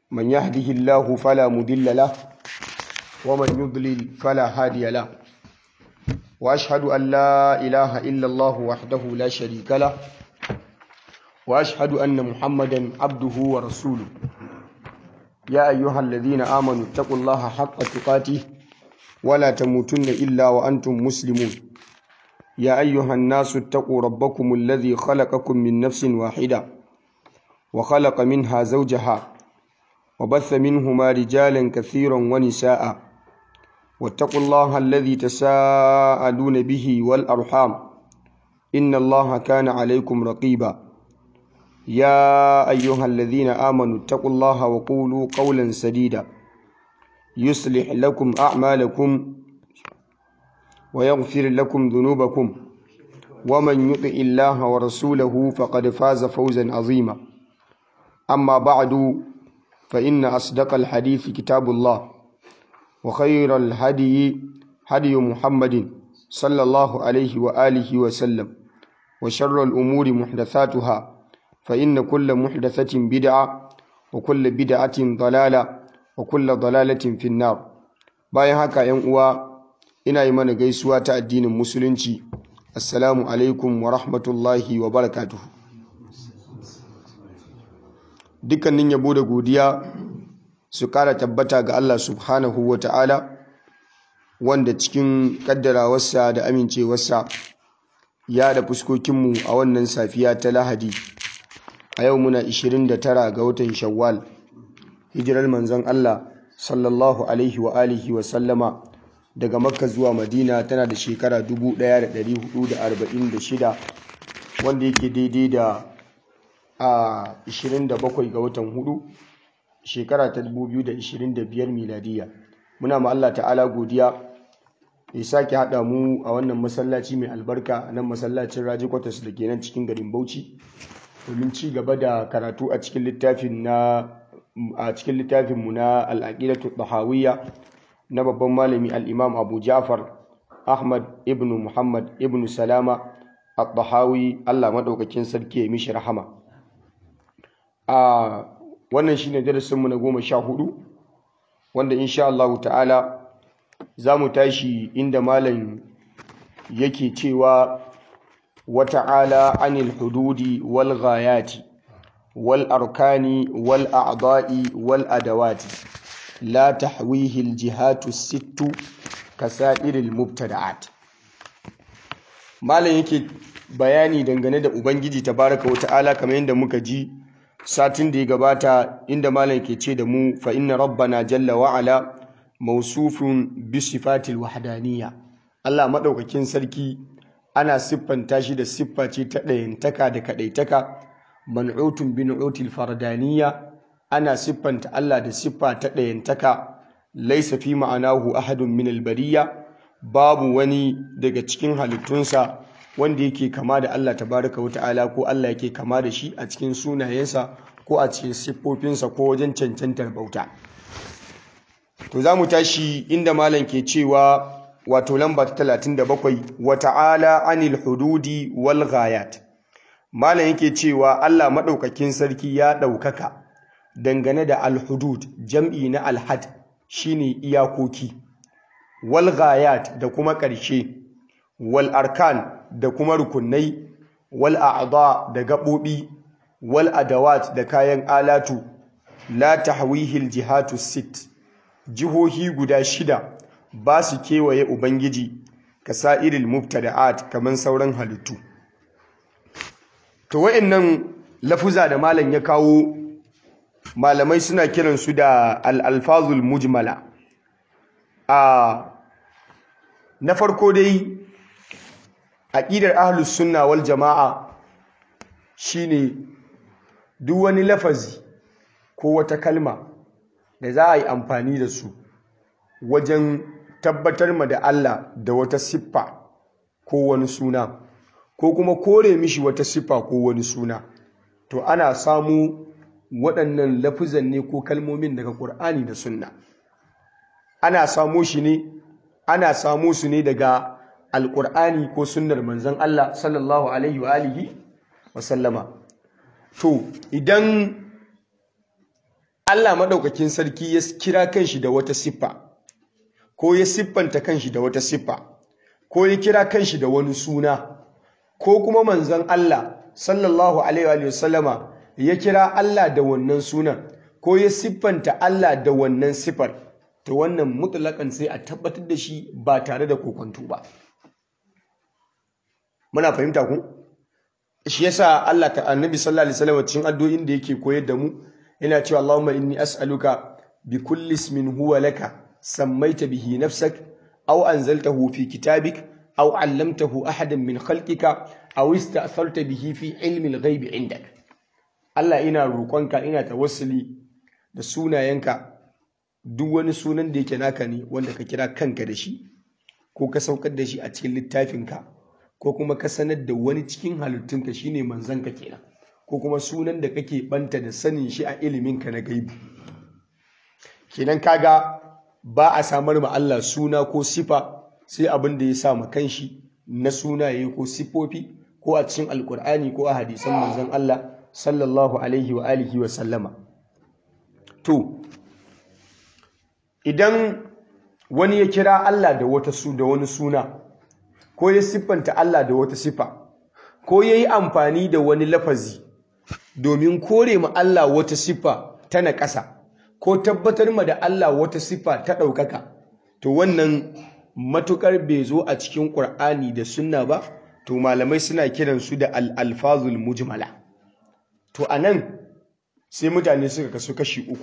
من يهده الله فلا مضل له ومن يضلل فلا هادي له وأشهد أن لا إله إلا الله وحده لا شريك له وأشهد أن محمدا عبده ورسوله يا أيها الذين آمنوا اتقوا الله حق تقاته ولا تموتن إلا وأنتم مسلمون يا أيها الناس اتقوا ربكم الذي خلقكم من نفس واحدة وخلق منها زوجها وبث منهما رجالا كثيرا ونساء واتقوا الله الذي تساءلون به والأرحام إن الله كان عليكم رقيبا يا أيها الذين آمنوا اتقوا الله وقولوا قولا سديدا يصلح لكم أعمالكم ويغفر لكم ذنوبكم ومن يطع الله ورسوله فقد فاز فوزا عظيما أما بعد فإن أصدق الحديث كتاب الله وخير الهدي هدي محمد صلى الله عليه وآله وسلم وشر الأمور محدثاتها فإن كل محدثة بدعة وكل بدعة ضلالة وكل ضلالة في النار bayan haka ‘yan uwa ina yi mana gaisuwa ta addinin musulunci assalamu alaikum wa rahmatullahi wa barakatuhu dukkanin yabo da godiya su kara tabbata ga Allah subhanahu wa ta'ala wanda cikin kaddarawarsa da amincewarsa ya da fuskokinmu a wannan safiya ta lahadi a yau muna 29 ga watan shawwal hijirar manzon Allah sallallahu alaihi wa alihi wa sallama daga makka zuwa madina tana da shekara 1446 wanda yake daidai da a 27 ga watan hudu shekara ta 2025 miladiya muna ma Allah ta'ala godiya ya sake haɗa mu a wannan masallaci mai albarka nan masallacin raji kwatas da ke nan cikin garin bauchi domin ci gaba da karatu a cikin littafin na a cikin littafin mu na al-aqidatu tahawiyya na babban malami al-imam Abu Ja'far Ahmad ibn Muhammad ibn Salama at-Tahawi Allah madaukakin sarki ya mishi rahama a wannan shine darasin mu na goma sha hudu wanda insha Allah ta'ala za mu tashi inda malam yake cewa وتعالى عن الحدود والغايات والأركان والأعضاء والأدوات لا تحويه الجهات الست كسائر المبتدعات malam yake bayani dangane da ubangiji tabaraka wata'ala kamar yadda muka ji satin da ya gabata inda malam ke ce da mu fa inna rabbana jalla wa'ala mausufun bi sifatil wahdaniyya Allah madaukakin sarki ana siffanta shi da siffa ce ta ɗayantaka da kaɗaitaka man'utun bin util fardaniya ana siffanta Allah da siffa ta ɗayantaka laisa fi ma'anahu ahadun min albariya babu wani daga cikin halittunsa wanda yake kama da Allah tabaraka wa ta'ala ko Allah yake kama da shi a cikin sunayensa ko a cikin siffofinsa ko wajen cancantar bauta to za mu tashi inda malam ke cewa wato lamba ta talatin da bakwai wa ta'ala anil hududi wal ghayat malam yake cewa Allah maɗaukakin sarki ya ɗaukaka dangane da al-hudud jam'i na al-had shine iyakoki wal ghayat da kuma ƙarshe wal arkan da kuma rukunai wal a'dha da gaɓoɓi wal adawat da kayan alatu la tahwihil jihatu sit jihohi guda shida ba su kewaye Ubangiji ka sa'iril mubtada'at kamar sauran halittu. To wa'innan lafuza da malam ya kawo malamai suna kiransu da al'alfazul mujmala. A na farko dai aƙidar ahlus sunna wal jama'a shine duk wani lafazi ko wata kalma da za a yi amfani da su wajen tabbatar ma da Allah da wata siffa ko wani suna ko kuma kore mishi wata siffa ko wani suna to ana samu waɗannan lafizan ne ko kalmomin daga ƙur'ani da sunna ana samu shi ne ana samu su ne daga alƙur'ani ko sunnar manzon Allah sallallahu alaihi wa alihi wa sallama to idan Allah maɗaukakin sarki ya kira kanshi da wata siffa ko ya siffanta kanshi da wata siffa ko ya kira kanshi da wani suna ko kuma manzon Allah sallallahu alaihi wa sallama ya kira Allah da wannan sunan ko ya siffanta Allah da wannan siffar to wannan mutlaƙan sai a tabbatar da shi ba tare da kokonto ba muna fahimta ku shi yasa Allah ta annabi sallallahu alaihi wasallam cikin addu'o'in da yake koyar da mu yana cewa Allahumma inni as'aluka bi kulli ismin huwa laka sammaita bihi nafsak aw anzaltahu fi kitabik aw 'allamtahu ahadan min khalqika aw ista'tharta bihi fi ilmi al-ghaib 'indak Allah ina roƙonka ina tawassuli da sunayenka duk wani sunan da yake naka ne wanda ka kira kanka da shi ko ka saukar da shi a cikin littafinka ko kuma ka sanar da wani cikin halittunka shine manzanka kenan ko kuma sunan da kake banta da sanin shi a iliminka na gaibi kenan kaga ba a samar ma Allah suna ko sifa sai abin da ya sa ma kanshi na sunaye ko sifofi ko a cikin alkur'ani ko a hadisan manzon Allah sallallahu alaihi wa alihi wa sallama to idan wani ya kira Allah da wata su da wani suna ko ya siffanta Allah da wata sifa ko ya yi amfani da wani lafazi domin kore ma Allah wata siffa ta naƙasa ko tabbatar ma da Allah wata siffa ta ɗaukaka to wannan matuƙar bai zo a cikin ƙur'ani da sunna ba to malamai suna kiransu da al'alfazul mujmala to a nan sai mutane suka kasu kashi uku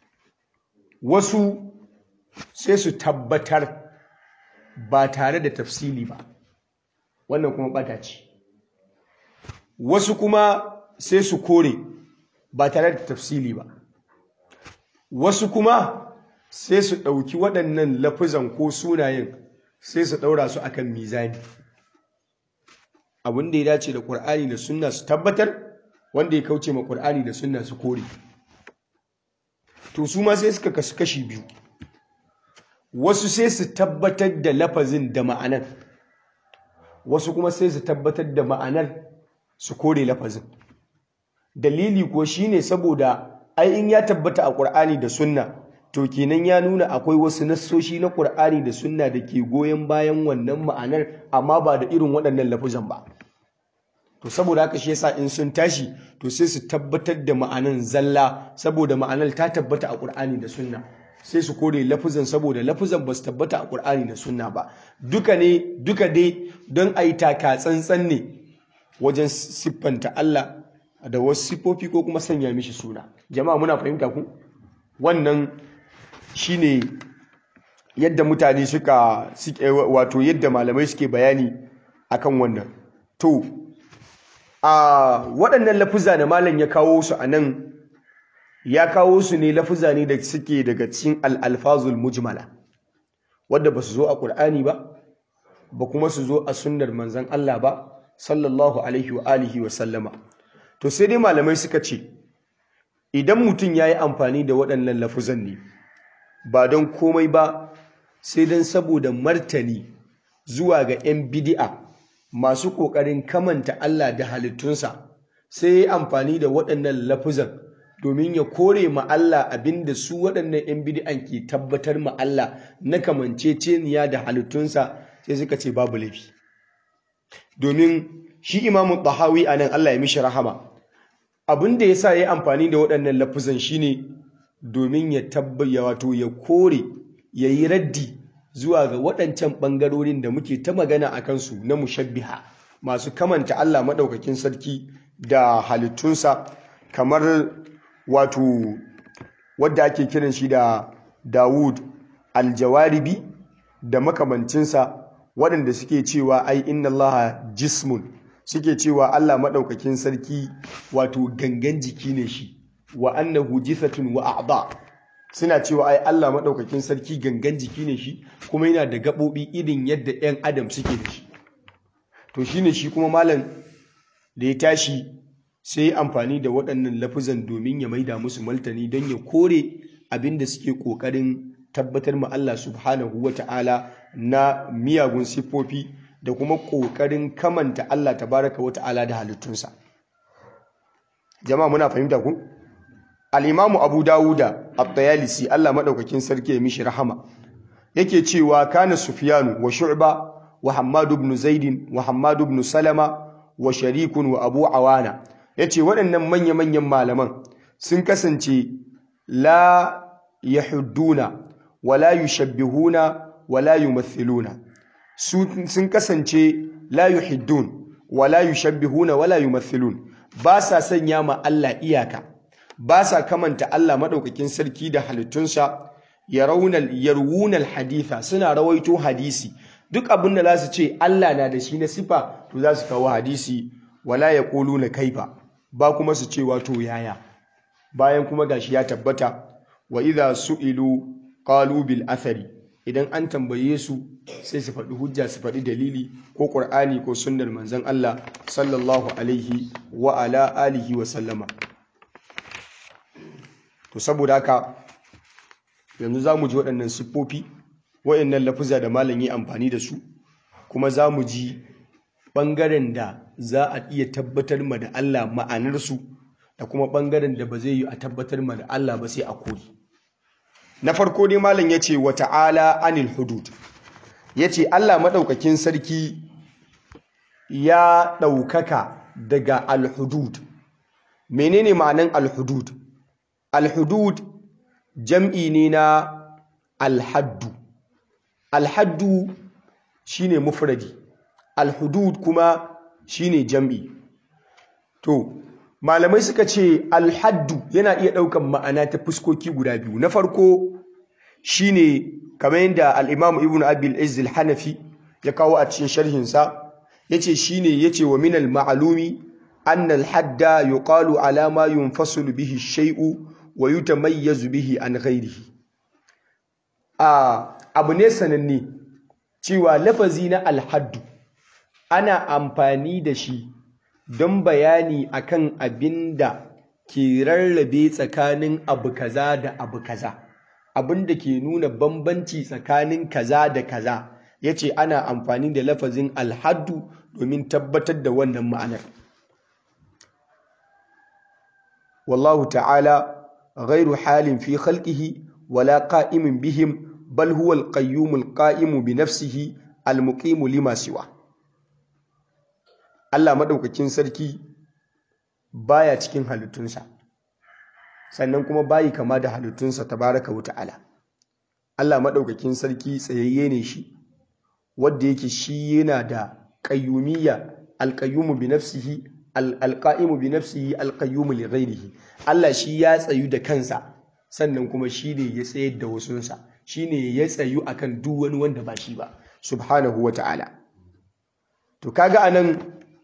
wasu sai su tabbatar ba tare da tafsili ba wannan kuma ɓata ce wasu kuma sai su kore ba tare da tafsili ba wasu kuma sai su ɗauki waɗannan lafizan ko sunayen sai su ɗaura su akan mizani abin da ya dace da ƙur'ani da sunna su tabbatar wanda ya kauce ma ƙur'ani da sunna su kore to su ma sai suka kasu kashi biyu wasu sai su tabbatar da lafazin da ma'anar wasu kuma sai su tabbatar da ma'anar su kore lafazin dalili ko shine saboda ai in ya tabbata a Qur'ani da Sunna to kenan ya nuna akwai wasu nassoshi na Qur'ani da Sunna da ke goyon bayan wannan ma'anar amma ba da irin waɗannan lafuzan ba to saboda haka shi yasa in sun tashi to sai su tabbatar da ma'anan zalla saboda ma'anar ta tabbata a Qur'ani da Sunna sai su kore lafuzan saboda lafuzan ba su tabbata a Qur'ani da Sunna ba duka ne duka dai don a yi taka tsantsan ne wajen siffanta Allah da wasu siffofi ko kuma sanya mishi suna jama'a muna fahimta ku wannan shine yadda mutane suka suke wato yadda malamai suke bayani akan wannan to a waɗannan lafuza da malam ya kawo su a nan ya kawo su ne lafuza ne da suke daga cikin al'alfazul mujmala wadda ba su zo a ƙur'ani ba ba kuma su zo a sunnar manzan Allah ba sallallahu alaihi wa alihi wa sallama to sai dai malamai suka ce idan mutum ya yi amfani da waɗannan lafuzan ne ba don komai ba sai don saboda martani zuwa ga 'yan bidi'a masu ƙoƙarin kamanta Allah da halittunsa sai ya yi amfani da waɗannan lafuzan domin ya kore ma Allah abinda su waɗannan 'yan bidi'an ke tabbatar ma Allah na kamanceceniya da halittunsa sai suka ce babu laifi domin shi imamu tahawi a nan Allah ya mishi rahama abin da ya sa ya amfani da waɗannan lafuzan shine domin ya tabbaya wato ya kore ya yi raddi zuwa ga waɗancan ɓangarorin da muke ta magana a kansu na mushabbiha masu kamanta Allah maɗaukakin sarki da halittunsa kamar wato wadda ake kiran shi da Dawud aljawaribi da makamancinsa waɗanda suke cewa ai inna Allah jismun suke cewa Allah maɗaukakin sarki wato gangan jiki ne shi wa annahu jithatun wa a'da suna cewa ai Allah maɗaukakin sarki gangan jiki ne shi kuma yana da gaɓoɓi irin yadda 'yan adam suke da shi to shine shi kuma malam da ya tashi sai ya amfani da waɗannan lafuzan domin ya maida musu maltani don ya kore abin da suke ƙoƙarin tabbatar ma Allah subhanahu wa ta'ala na miyagun siffofi da kuma ƙoƙarin kamanta Allah tabaraka wa ta'ala da halittunsa jama'a muna fahimta ku al-imamu abu dawuda at-tayalisi Allah madaukakin sarki ya mishi rahama yake cewa kana sufyanu wa shu'ba wa hammad ibn zaid wa hammad ibn salama wa sharikun wa abu awana yace waɗannan manya-manyan malaman sun kasance la yahudduna wala yushabbihuna wala yumathiluna sun kasance la yuhiddun wala yushabbihuna wala yumathilun ba sa sanya ma Allah iyaka ba sa kamanta Allah madaukakin sarki da halittunsa yarawunal yarwunal haditha suna rawaito hadisi duk abin da za su ce Allah na da shi na sifa to za su kawo hadisi wala yaquluna kaifa ba kuma su ce wato yaya bayan kuma gashi ya tabbata wa idha su'ilu qalu bil athari idan an tambaye su sai su faɗi hujja su faɗi dalili ko ƙur'ani ko sunnar manzon Allah sallallahu alaihi wa ala alihi wa sallama to saboda haka yanzu za mu ji waɗannan siffofi waɗannan lafuza da malam yi amfani da su kuma za mu ji ɓangaren da za a iya tabbatar ma da Allah ma'anarsu da kuma ɓangaren da ba zai yi a tabbatar ma da Allah ba sai a kori na farko dai malam ya ce wa ta'ala anil hudud ya ce Allah maɗaukakin sarki ya ɗaukaka daga alhudud menene ma'anan alhudud alhudud jam'i ne na alhaddu alhaddu shine mufradi alhudud kuma shine jam'i to malamai suka ce alhaddu yana iya ɗaukan ma'ana ta fuskoki guda biyu na farko shine kamar yadda al-Imam Ibn Abi al-Izz al-Hanafi ya kawo a cikin sharhinsa yace shine yace wa min al-ma'lumi anna al-hadda yuqalu ala ma yunfasilu bihi shay'u wa yutamayyazu bihi an ghayrihi a abu ne sananne cewa lafazi na al-haddu ana amfani da shi don bayani akan abinda ke rarrabe tsakanin abu kaza da abu kaza abin da ke nuna bambanci tsakanin kaza da kaza ya ce ana amfani da lafazin alhaddu domin tabbatar da wannan ma'anar wallahu ta'ala ghairu halin fi khalqihi wala qa'imin bihim bal huwa al-qayyum al-qa'imu bi nafsihi al-muqimu lima siwa Allah madaukakin sarki baya cikin halittunsa sannan kuma bayi kama da halittunsa tabaraka wa ta'ala Allah maɗaukakin sarki tsayayye ne shi wadda yake shi yana da qayyumiyya alqayyumu bi nafsihi alqa'imu bi nafsihi alqayyumu li ghairihi Allah shi ya tsayu da kansa sannan kuma shi ne ya tsayar da wasunsa shi ne ya tsayu akan duk wani wanda ba shi ba subhanahu wa ta'ala to kaga anan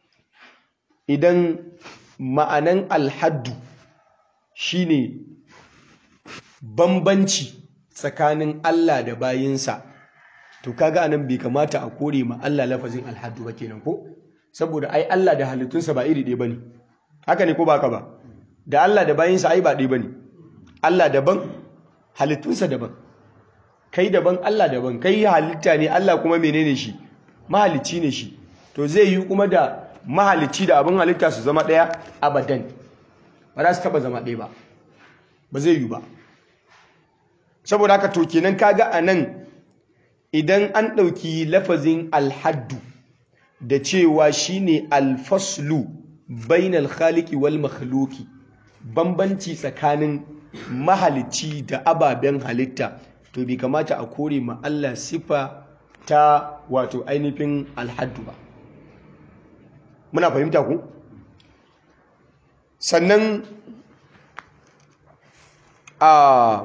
idan ma'anan alhaddu shine bambanci tsakanin Allah da bayinsa to kaga anan bai kamata a kore ma Allah lafazin alhaddu ba kenan ko saboda ai Allah da halittunsa ba iri ɗaya bane haka ne ko ba ka ba da Allah da bayinsa ai ba ɗaya bane Allah daban halittunsa daban kai daban Allah daban kai halitta ne Allah kuma menene shi mahalicci ne shi to zai yi kuma da mahalicci da abin halitta su zama ɗaya abadan ba za su taba zama ɗaya ba ba zai yi ba saboda haka to kenan kaga a nan idan an ɗauki lafazin alhaddu da cewa shine alfaslu bainal khaliki wal makhluki bambanci tsakanin mahalicci da ababen halitta to bai kamata a kore ma Allah sifa ta wato ainihin alhaddu ba muna fahimta ku sannan a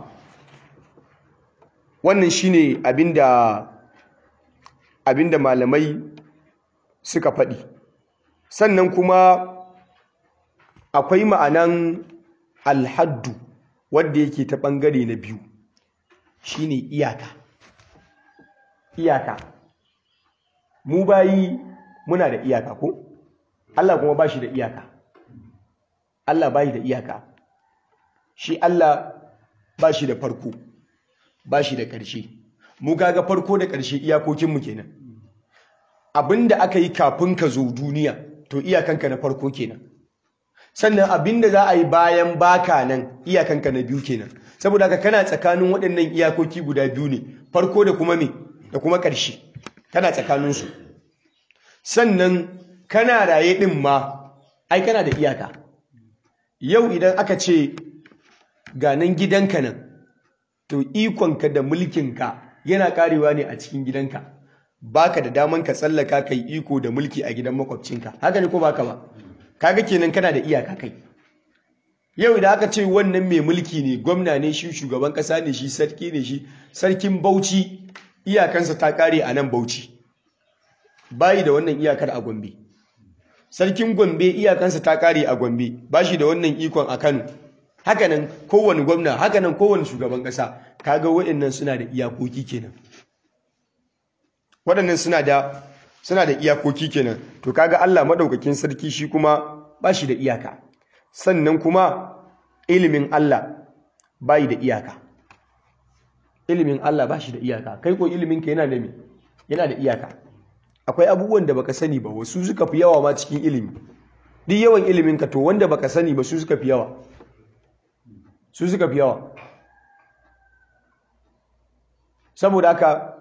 wannan shine abinda abinda malamai suka faɗi sannan kuma akwai ma'anan alhaddu wadda yake ta ɓangare na biyu shine iyaka iyaka mu bayi muna da iyaka ko Allah kuma ba shi da iyaka Allah bayi da iyaka shi Allah ba shi da farko ba shi da ƙarshe mu kaga farko da ƙarshe iyakokinmu kenan abinda aka yi kafin ka zo duniya to iyakanka na farko kenan sannan abinda za a yi bayan baka nan iyakanka na biyu kenan saboda haka kana tsakanin waɗannan iyakoki guda biyu ne farko da kuma me da kuma ƙarshe kana tsakaninsu sannan kana raye ɗin ma ai kana da iyaka yau idan aka ce ga nan gidanka nan to ikonka da mulkinka yana karewa ne a cikin gidanka baka da daman ka tsallaka kai iko da mulki a gidan makwabcinka haka ne ko baka ba kaga kenan kana da iyaka kai yau idan aka ce wannan mai mulki ne gwamna ne shi shugaban kasa ne shi sarki ne shi sarkin Bauchi iyakansa ta kare a nan Bauchi bayi da wannan iyakar a Gombe sarkin Gombe iyakansa ta kare a Gombe bashi da wannan ikon a Kano hakanan kowane gwamna hakanan kowane shugaban kasa kaga waɗannan suna da iyakoki kenan waɗannan suna da suna da iyakoki kenan to kaga Allah madaukakin sarki shi kuma bashi da iyaka sannan kuma ilimin Allah bai da iyaka ilimin Allah bashi da iyaka kai ko ilimin ka yana da me yana da iyaka akwai abubuwan da baka sani ba wasu suka fi yawa ma cikin ilimi duk yawan ilimin ka to wanda baka sani ba su suka fi yawa su suka fi yawa saboda haka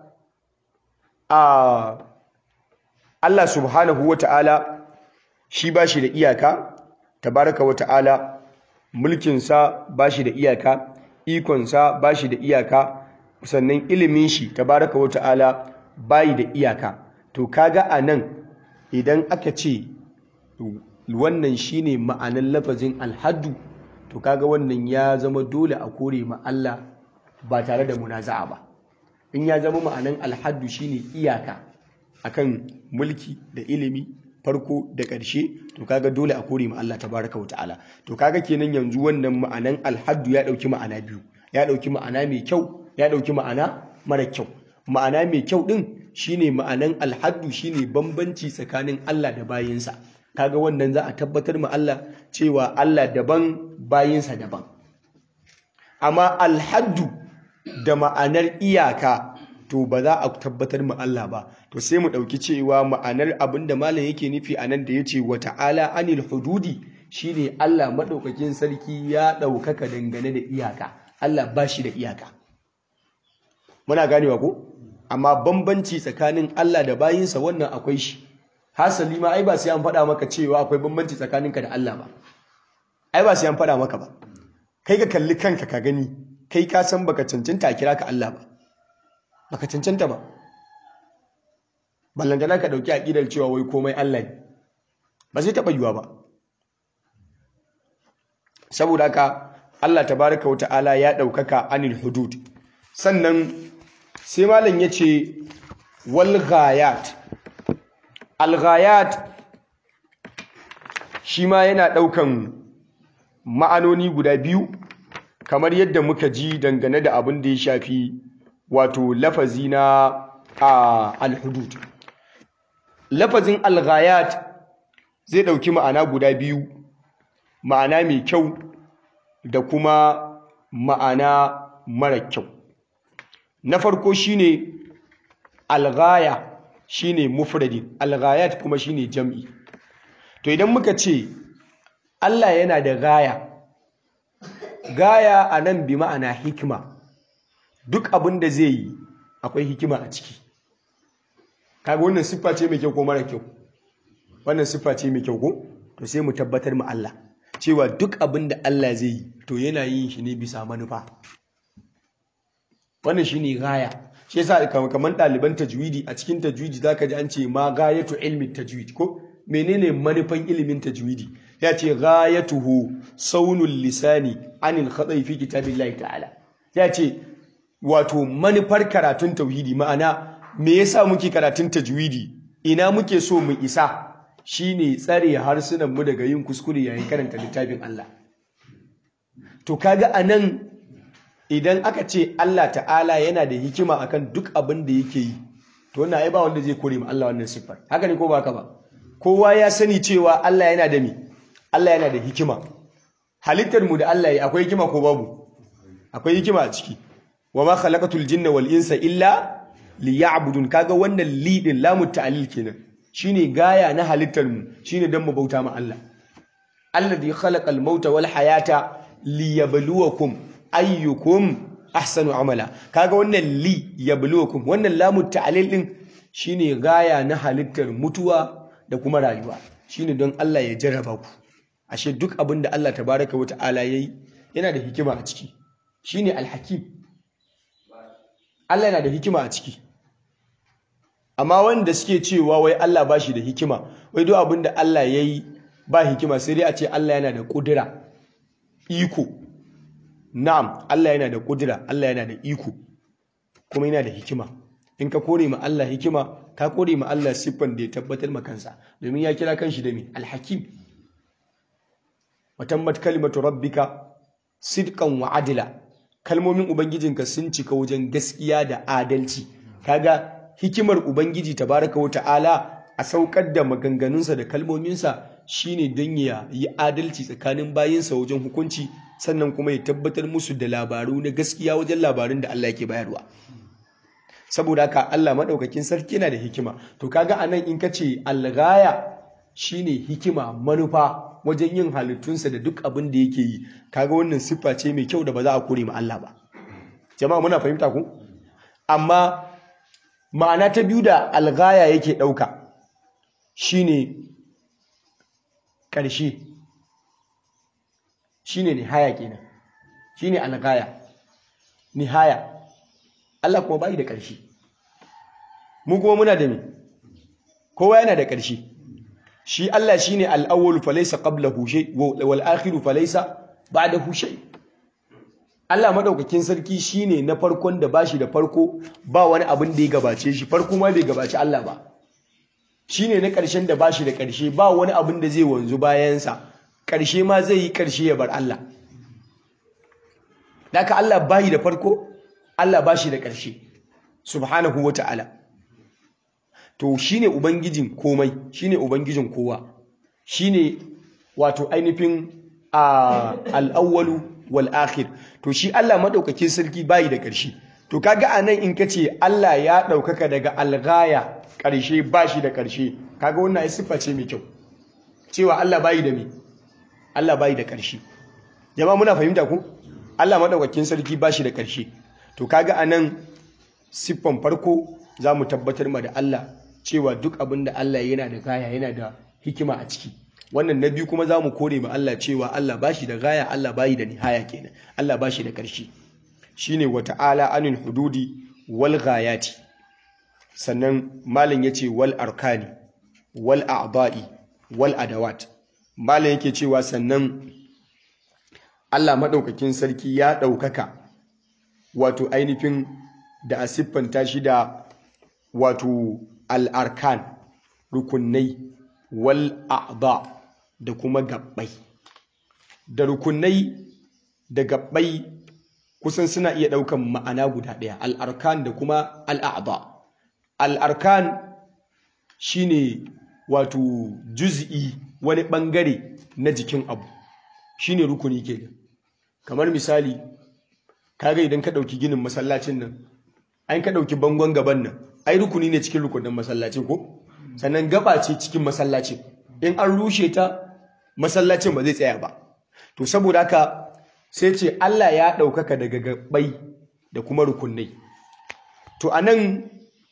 a Allah subhanahu wa ta'ala shi ba shi da iyaka tabaraka wa ta'ala mulkinsa ba shi da iyaka ikonsa ba shi da iyaka sannan ilimin shi tabaraka wa ta'ala bayi da iyaka to kaga a nan idan aka ce wannan shine ma'anar lafazin alhaddu to kaga wannan ya zama dole a kore ma Allah ba tare da munaza'a ba in ya zama ma'anan alhaddu shine iyaka akan mulki da ilimi farko da ƙarshe to kaga dole a kore ma Allah tabaraka wa ta'ala to kaga kenan yanzu wannan ma'anan alhaddu ya dauki ma'ana biyu ya dauki ma'ana mai kyau ya dauki ma'ana mara kyau ma'ana mai kyau din shine ma'anan alhaddu shine bambanci tsakanin Allah da bayinsa kaga wannan za a tabbatar ma Allah cewa Allah daban bayinsa daban amma alhaddu da ma'anar iyaka to ba za a tabbatar ma Allah ba to sai mu ɗauki cewa ma'anar abin da malam yake nufi a nan da ya ce wa ta'ala anil hududi shine Allah maɗaukakin sarki ya ɗaukaka dangane da iyaka Allah ba shi da iyaka muna ganewa ko amma bambanci tsakanin Allah da bayinsa wannan akwai shi hasali ma ai ba sai an faɗa maka cewa akwai bambanci tsakaninka da Allah ba ai ba sai an faɗa maka ba kai ka kalli kanka ka gani kai ka san baka cancanta a kira ka Allah ba baka cancanta ba ballantana ka dauki aqidar cewa wai komai Allah ne ba zai taba yiwa ba saboda haka Allah tabaraka wa ta'ala ya daukaka anil hudud sannan sai malam yace wal ghayat al ghayat shi ma yana daukan ma'anoni guda biyu kamar yadda muka ji dangane da abin da ya shafi wato lafazi na al-hudud lafazin al-ghayat zai dauki ma'ana guda biyu ma'ana mai kyau da kuma ma'ana mara kyau na farko shine al-ghaya shine mufradin al-ghayat kuma shine jam'i to idan muka ce Allah yana da gaya gaya a nan bi ma'ana hikima duk abin da zai yi akwai hikima a ciki kaga wannan siffa ce mai kyau ko mara kyau wannan siffa ce mai kyau ko to sai mu tabbatar mu Allah cewa duk abin da Allah zai yi to yana yin shi ne bisa manufa wannan shine gaya shi yasa kamar ɗaliban tajwidi a cikin tajwidi zaka ji an ce ma gayatu ilmi tajwid ko menene manufan ilimin tajwidi ya ce ghayatuhu saunul lisani anil khata'i fi kitabillahi ta'ala ya ce wato manufar karatun tauhidi ma'ana me yasa muke karatun tajwidi ina muke so mu isa shine tsare harsunan mu daga yin kuskure yayin karanta littafin Allah to kaga anan idan aka ce Allah ta'ala yana da hikima akan duk abin da yake yi to wannan ai ba wanda zai kore mu Allah wannan siffar haka ne ko ba haka ba kowa ya sani cewa Allah yana da mi Allah yana da hikima halittar mu da Allah ya akwai hikima ko babu akwai hikima a ciki wa ma khalaqatul jinna wal insa illa liya'budun kaga wannan li din lamu ta'lil kenan shine gaya na halittar mu shine dan mu bauta ma Allah alladhi khalaqal mauta wal hayata liyabluwakum ayyukum ahsanu amala kaga wannan li yabluwakum wannan lamu ta'lil din shine gaya na halittar mutuwa da kuma rayuwa shine don Allah ya jarraba ku ashe duk abin da Allah tabaraka wa ta'ala yayi yana da hikima a ciki shine alhakim Allah yana da hikima a ciki amma wanda suke cewa wai Allah ba shi da hikima wai duk abin da Allah yayi ba hikima sai dai a ce Allah yana da kudura iko na'am Allah yana da kudura Allah yana da iko kuma yana da hikima in ka kore ma Allah hikima ka kore ma Allah siffan da ya tabbatar ma kansa domin ya kira kanshi da me alhakim watammat kalimatu rabbika sidqan wa adila kalmomin ubangijinka sun cika wajen gaskiya da adalci kaga hikimar ubangiji tabaraka wa ta'ala a saukar da maganganunsa da kalmominsa shine don ya yi adalci tsakanin bayinsa wajen hukunci sannan kuma ya tabbatar musu da labaru na gaskiya wajen labarun da Allah yake bayarwa saboda haka Allah madaukakin sarki yana da hikima to kaga anan in kace alghaya shine hikima manufa wajen yin halittunsa da duk abin da yake yi kaga wannan siffa ce mai kyau da ba za a kore ma Allah ba jama'a muna fahimta ku amma ma'ana ta biyu da alghaya yake dauka shine ƙarshe shine nihaya kenan shine alghaya nihaya Allah kuma bai da ƙarshe mu kuma muna da me kowa yana da ƙarshe shi Allah shine al-awwal falaysa qablahu shay wal akhir falaysa ba'dahu shay Allah madaukakin sarki shine na farkon da bashi da farko ba wani abin da ya gabace shi farko ma bai gabaci Allah ba shine na ƙarshen da bashi da ƙarshe ba wani abin da zai wanzu bayansa ƙarshe ma zai yi ƙarshe ya bar Allah Daka Allah bayi da farko Allah bashi da ƙarshe subhanahu wata'ala to shine ubangijin komai shine ubangijin kowa shine wato ainihin al-awwalu wal akhir to shi Allah madaukakin sarki bayi da ƙarshe to kaga anan in kace Allah ya ɗaukaka daga alghaya ƙarshe bashi da ƙarshe kaga wannan ai siffa ce mai kyau cewa Allah bayi da me Allah bayi da ƙarshe jama'a muna fahimta ku Allah madaukakin sarki bashi da ƙarshe to kaga anan siffan farko zamu tabbatar ma da Allah cewa duk abin da Allah yana da gaya yana da hikima a ciki wannan na biyu kuma zamu kore ma Allah cewa Allah bashi da gaya Allah bayi da nihaya kenan Allah bashi da ƙarshe shine wata'ala anil hududi wal ghayati sannan malam yace wal arkani wal a'da'i wal adawat malam yake cewa sannan Allah madaukakin sarki ya ɗaukaka wato ainihin da a siffanta shi da wato al'arkan rukunai wal a'da da kuma gabbai da rukunai da gabbai kusan suna iya ɗaukan ma'ana guda ɗaya al'arkan da kuma al'a'da al'arkan shine wato juz'i wani ɓangare na jikin abu shine rukuni ke kamar misali kaga idan ka ɗauki ginin masallacin nan an ka ɗauki bangon gaban nan ai rukuni ne cikin rukunin masallacin ko sannan gaba ce cikin masallacin in an rushe ta masallacin ba zai tsaya ba to saboda haka sai ce Allah ya ɗaukaka daga gabai da kuma rukunai to a nan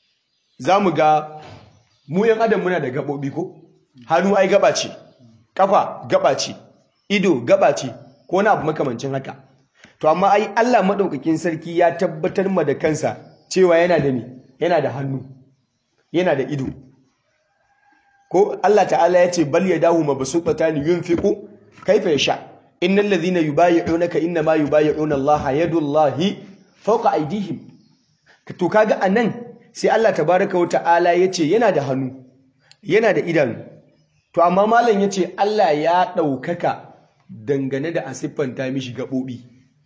za mu ga mu yan adam muna da gaɓoɓi ko hannu ai gaba ce ƙafa gaba ce ido gaba ce ko na abu makamancin haka to amma ai Allah maɗaukakin sarki ya tabbatar ma da kansa cewa yana da ni yana da hannu yana da ido ko Allah ta'ala ya ce bal yadahu mabsuutatan yunfiqu kaifa yasha innal ladhina yubayyi'unaka inma yubayyi'una Allah yadullahi fawqa aydihim to kaga anan sai Allah tabaaraka wa ta'ala yace yana da hannu yana da idanu to amma malam yace Allah ya daukaka dangane da asiffanta mishi gabobi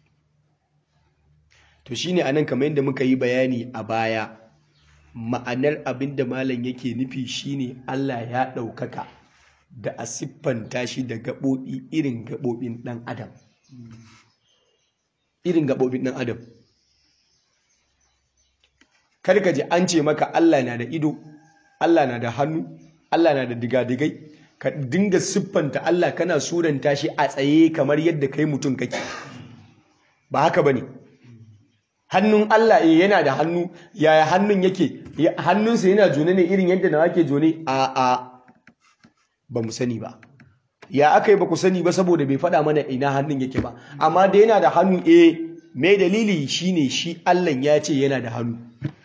to shine anan kamar yadda muka yi bayani a baya ma'anar abinda malam yake nufi shine Allah ya daukaka da a siffanta shi da gaɓoɓi irin gaɓoɓin ɗan adam irin gaɓoɓin ɗan adam karka ji an ce maka Allah na da ido Allah na da hannu Allah na da digadigai ka dinga siffanta Allah kana suranta shi a tsaye kamar yadda kai mutum kake ba haka bane hannun Allah eh yana da hannu yaya hannun yake hannunsa yana jone ne irin yadda nawa ke jone a a ba mu sani ba ya aka yi ba ku sani ba saboda bai faɗa mana ina hannun yake ba amma da yana da hannu eh mai dalili shine shi Allah ya ce yana da hannu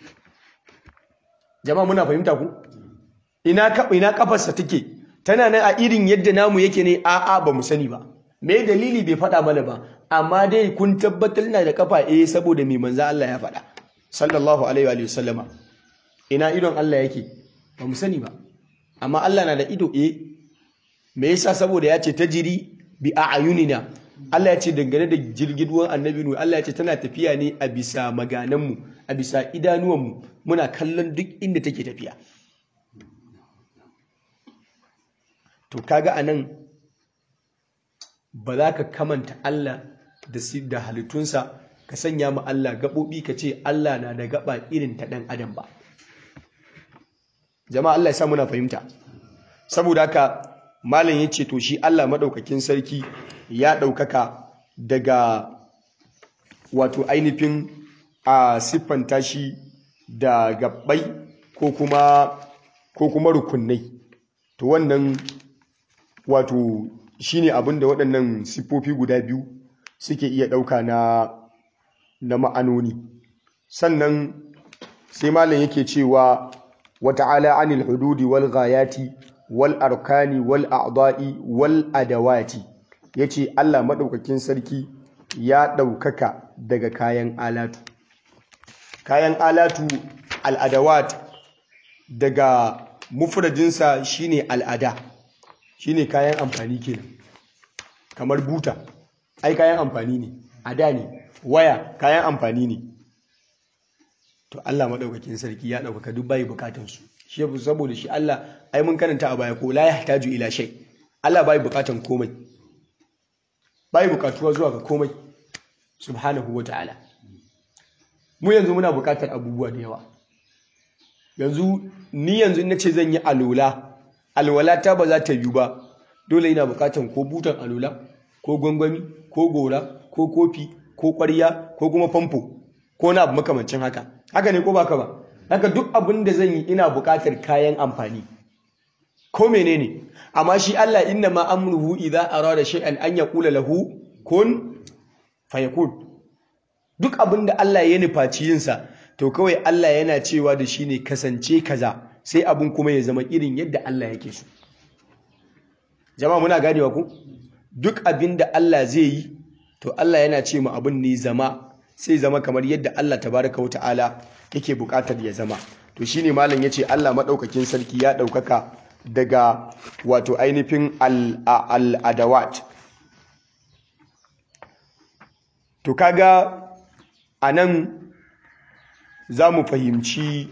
jama'a muna fahimta ku ina ina kafarsa take tana nan a irin yadda namu yake ne a'a ba mu sani ba me dalili bai faɗa mana ba amma dai kun tabbatar na da kafa eh saboda mai manzo Allah ya faɗa sallallahu alaihi wa sallama ina idon Allah yake ba mu sani ba amma Allah na da ido eh me yasa saboda ya ce tajiri bi a'yunina Allah ya ce dangane da jirgin ruwan annabi nu Allah ya ce tana tafiya ne a bisa magananmu a bisa idanuwanmu muna kallon duk inda take tafiya to kaga anan ba za ka kamanta Allah da da halittunsa ka sanya ma Allah gaɓoɓi ka ce Allah na da gaɓa irin ta ɗan adam ba jama'a Allah ya sa muna fahimta saboda haka malam ya ce to shi Allah maɗaukakin sarki ya ɗaukaka daga wato ainihin a siffanta shi da gabbai ko kuma ko kuma rukunai to wannan wato shine abin da waɗannan siffofi guda biyu suke iya ɗauka na na ma'anoni sannan sai malam yake cewa wata'ala anil hududi wal ghayati wal arkani wal a'da'i wal adawati yace Allah madaukakin sarki ya ɗaukaka daga kayan alatu kayan alatu al'adawat daga mufradinsa shine al'ada shine kayan amfani kenan kamar buta ai kayan amfani ne ada ne waya kayan amfani ne to Allah madaukakin sarki ya ɗaukaka duk bai bukatansu shi saboda shi Allah ai mun karanta a baya ko la yahtaju ila shay Allah bai bukatan komai bai bukatuwa zuwa ga komai subhanahu wataala mu yanzu muna bukatar abubuwa da yawa yanzu ni yanzu na ce zan yi alola alwala ta ba za ta yi ba dole ina bukatan ko butan alola ko gwangwami ko gora ko kofi ko ƙwarya ko kuma famfo ko na abu makamancin haka haka ne ko baka ba haka duk abin da zan yi ina bukatar kayan amfani ko menene amma shi Allah inna ma amruhu idza arada shay'an an yaqula lahu kun fayakun duk abin da Allah ya nufaci yinsa to kawai Allah yana cewa da shi ne kasance kaza sai abin kuma ya zama irin yadda Allah yake so jama'a muna ganewa ku duk abin da Allah zai yi to Allah yana ce mu abin ne zama sai zama kamar yadda Allah tabaraka wa ta'ala yake buƙatar ya zama to shine malam yace Allah madaukakin sarki ya daukaka daga wato ainihin al-adawat to kaga anan za mu fahimci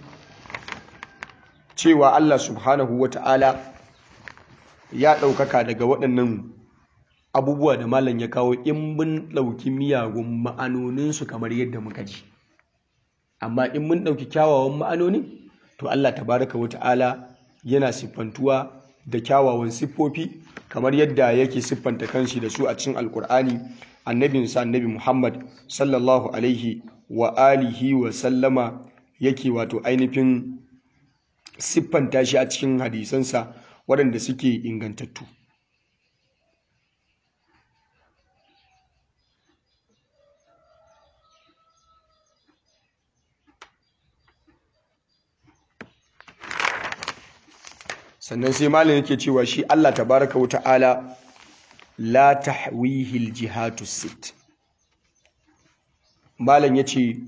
cewa Allah subhanahu wa ta'ala ya ɗaukaka daga waɗannan abubuwa da malam ya kawo in mun ɗauki miyagun ma'anoninsu kamar yadda muka ji amma in mun ɗauki kyawawan ma'anonin to Allah tabaraka wa ta'ala yana siffantuwa da kyawawan siffofi kamar yadda yake siffanta kanshi da su a cikin alkur'ani annabinsa annabi muhammad sallallahu alaihi wa alihi wa sallama yake wato ainihin siffanta shi a cikin hadisansa waɗanda suke ingantattu sannan sai malam yake cewa shi Allah tabaraka wa ta'ala la tahwihi aljihatu sit malam yace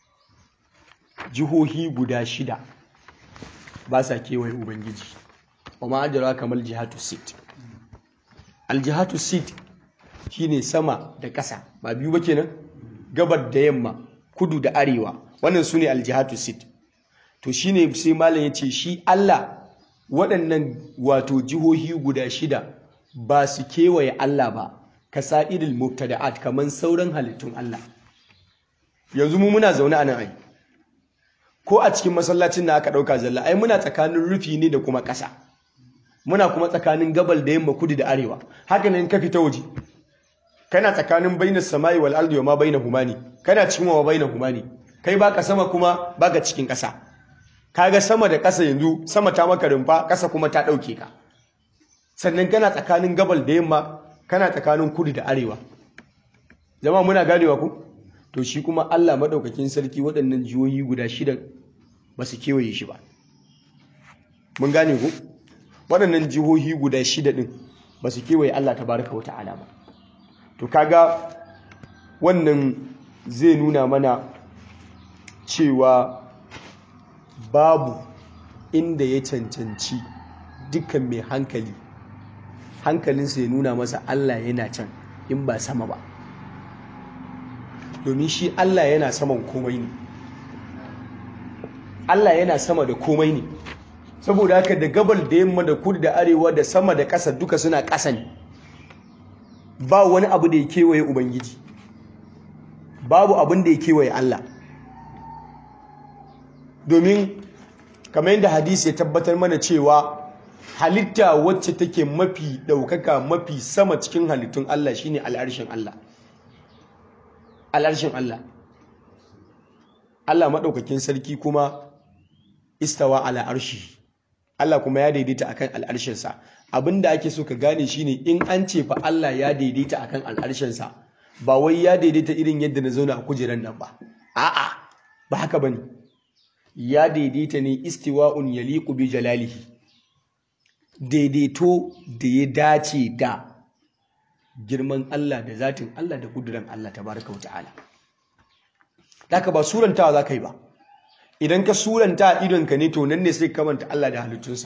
jihohi guda shida ba sa kewaye ubangiji kuma ajira kamar jihatu sit aljihatu sit shine sama da ƙasa ba biyu ba kenan gabar da yamma kudu da arewa wannan sune aljihatu sit to shine sai malam yace shi Allah waɗannan wato jihohi guda shida ba su kewaye Allah ba ka sa'idil mubtada'at kaman sauran halittun Allah yanzu mu muna zaune a nan ai ko a cikin masallacin da aka ɗauka zalla ai muna tsakanin rufi ne da kuma ƙasa muna kuma tsakanin gabal da yamma kudu da arewa haka nan ka fita waje kana tsakanin bainas samai wal ardi wa ma bainahuma ne kana cikin wa bainahuma ne kai baka sama kuma baka cikin ƙasa kaga sama da ƙasa yanzu sama ta maka rumfa ƙasa kuma ta ɗauke ka sannan kana tsakanin gabal da yamma kana tsakanin kudu da arewa jama'a muna ganewa ku to shi kuma Allah madaukakin sarki waɗannan jihohi guda shida ba su kewaye shi ba mun gane ku waɗannan jihohi guda shida ɗin ba su kewaye Allah tabaraka wa ta'ala ba to kaga wannan zai nuna mana cewa babu inda ya cancanci dukkan mai hankali hankalinsa ya nuna masa Allah yana can in ba sama ba domin shi Allah yana saman komai ne Allah yana sama da komai ne saboda haka da gabal da yamma da kudu da arewa da sama da ƙasa duka suna ƙasa ne ba wani abu da ya kewaye ubangiji babu abin da ya kewaye Allah domin kamar yadda hadisi ya tabbatar mana cewa halitta wacce take mafi ɗaukaka mafi sama cikin halittun Allah shine al'arshin Allah al'arshin Allah Allah maɗaukakin sarki kuma istawa ala arshi Allah kuma ya daidaita akan al'arshinsa abinda ake so ka gane shine in an ce fa Allah ya daidaita akan al'arshinsa ba wai ya daidaita irin yadda na zauna a kujeran nan ba a'a ba haka bane ya daidaita ne istiwa'un yaliqu bi jalalihi daidaito da ya dace da girman Allah da zatin Allah da kuduran Allah tabaraka wa ta'ala Daka ba surantawa za ka yi ba idan ka suranta idonka ne to nan ne sai kamanta Allah da halittunsa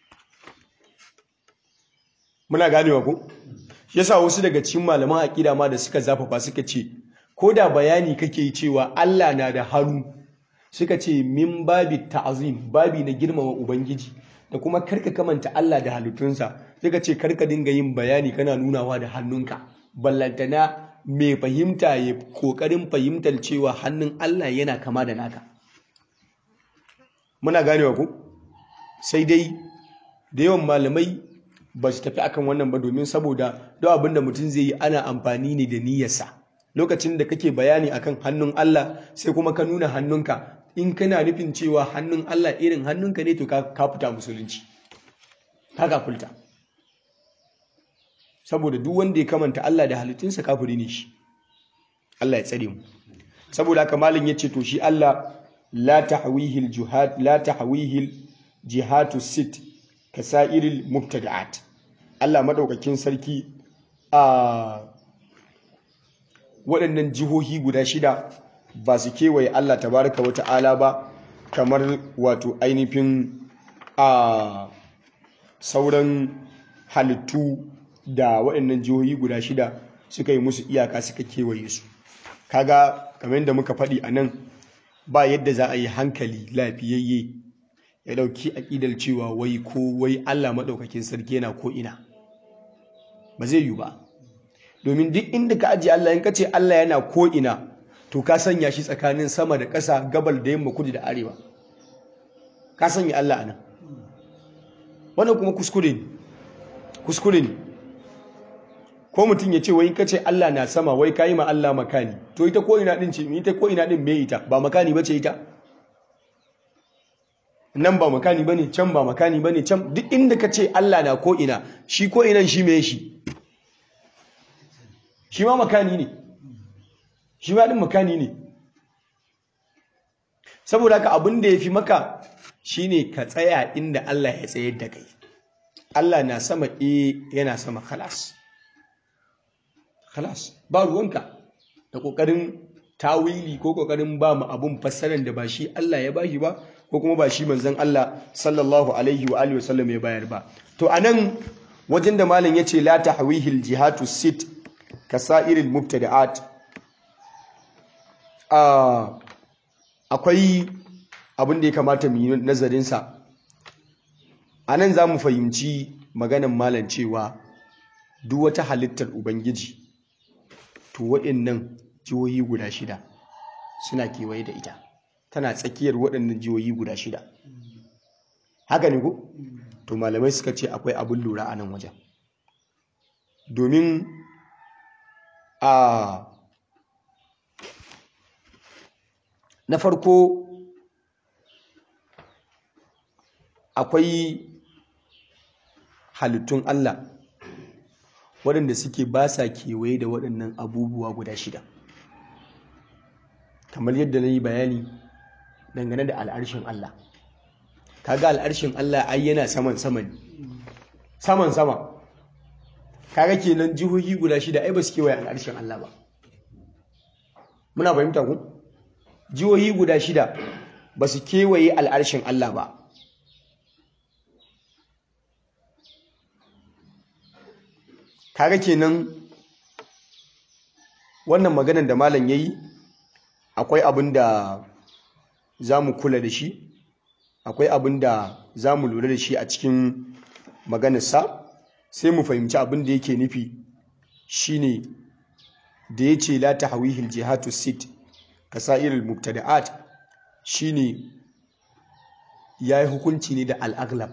muna ganewa ko shi yasa wasu daga cikin malaman aqida ma da suka zafafa suka ce ko da bayani kake yi cewa Allah na da hannu suka ce min babi ta'azim babi na girmama ubangiji da kuma karka kamanta Allah da halittunsa suka ce karka dinga yin bayani kana nunawa da hannunka ballantana mai fahimta ya kokarin fahimtar cewa hannun Allah yana kama da naka muna ganewa ku sai dai da yawan malamai ba su tafi akan wannan ba domin saboda duk abin da mutum zai yi ana amfani ne da niyyarsa lokacin da kake bayani akan hannun Allah sai kuma ka nuna hannunka in kana nufin cewa hannun Allah irin hannunka ne to ka fita musulunci ka kafulta saboda duk wanda ya kamanta Allah da halittunsa kafiri ne shi Allah ya tsare mu saboda haka malin yace to shi Allah la tahwihi al-juhad la tahwihi jihatu sit kasairil mubtada'at Allah madaukakin sarki a waɗannan jihohi guda shida ba su kewaye Allah tabaraka wa ta'ala ba kamar wato ainihin a sauran halittu da waɗannan jihohi guda shida suka yi musu iyaka suka kewaye su kaga kamar yadda muka faɗi a nan ba yadda za a yi hankali lafiyayye ya ɗauki aƙidar cewa wai ko wai Allah maɗaukakin sarki yana ko ina ba zai yi ba domin duk inda ka ajiye Allah in ka ce Allah yana ko ina to ka sanya shi tsakanin sama da ƙasa gabal da yamma kudu da arewa ka sanya Allah anan wannan kuma kuskure ne kuskure ne ko mutum ya ce wai ka ce Allah na sama wai ka yi ma Allah makani to ita ko ina din ce ita ko ina din me ita ba makani bace ita nan ba makani bane can ba makani bane can duk inda ka ce Allah na ko ina shi ko inan shi me shi shi ma makani ne shi ma din makani ne saboda haka abin da ya fi maka shine ka tsaya inda Allah ya tsayar da kai Allah na sama e yana sama khalas khalas ba ruwanka da kokarin tawili ko kokarin ba mu abun fassarar da ba shi Allah ya bashi ba ko kuma ba shi manzon Allah sallallahu alaihi wa alihi wasallam ya bayar ba to anan wajen da malam yace la tahwihil jihatu sit kasairil mubtada'at a akwai abin da ya kamata mu yi nazarin sa anan zamu fahimci maganan malam cewa duk wata halittar ubangiji to waɗannan jihohi guda shida suna kewaye da ita tana tsakiyar waɗannan jihohi guda shida haka ne ko to malamai suka ce akwai abin lura a nan wajen domin a na farko akwai halittun Allah waɗanda suke ba sa kewaye da waɗannan abubuwa guda shida kamar yadda na yi bayani dangane da al'arshin Allah kaga al'arshin Allah ai yana saman saman saman sama kaga kenan jihohi guda shida ai ba su kewaye al'arshin Allah ba muna fahimta ku jihohi guda shida ba su kewaye al'arshin Allah ba kaga kenan wannan maganar da malam yayi akwai abin da za mu kula da shi akwai abin da za mu lura da shi a cikin maganarsa sai mu fahimci abin da yake nufi shine da ya ce la ta hawihil jihatu sit kasa'irul mubtada'at shine ya yi hukunci ne da al'aglab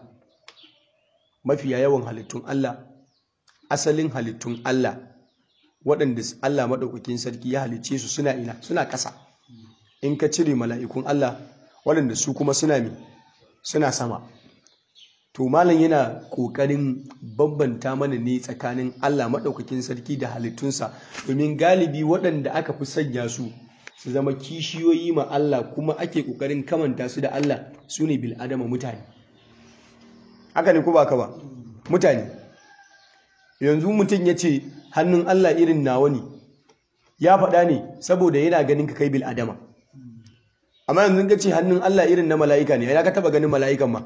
mafiya yawan halittun Allah asalin halittun Allah waɗanda Allah maɗaukakin sarki ya halicce su suna ina suna ƙasa in ka cire mala'ikun Allah waɗanda su kuma suna mi suna sama to malam yana ƙoƙarin bambanta mana ne tsakanin Allah maɗaukakin sarki da halittunsa domin galibi waɗanda aka fi sanya su su zama kishiyoyi ma Allah kuma ake ƙoƙarin kamanta su da Allah su ne bil'adama mutane haka ne ko ba ka ba mutane yanzu mutum ya ce hannun Allah irin nawa ne ya faɗa ne saboda yana ganin ka kai bil'adama amma yanzu ka ce hannun Allah irin na mala'ika ne ya ka taba ganin mala'ikan ma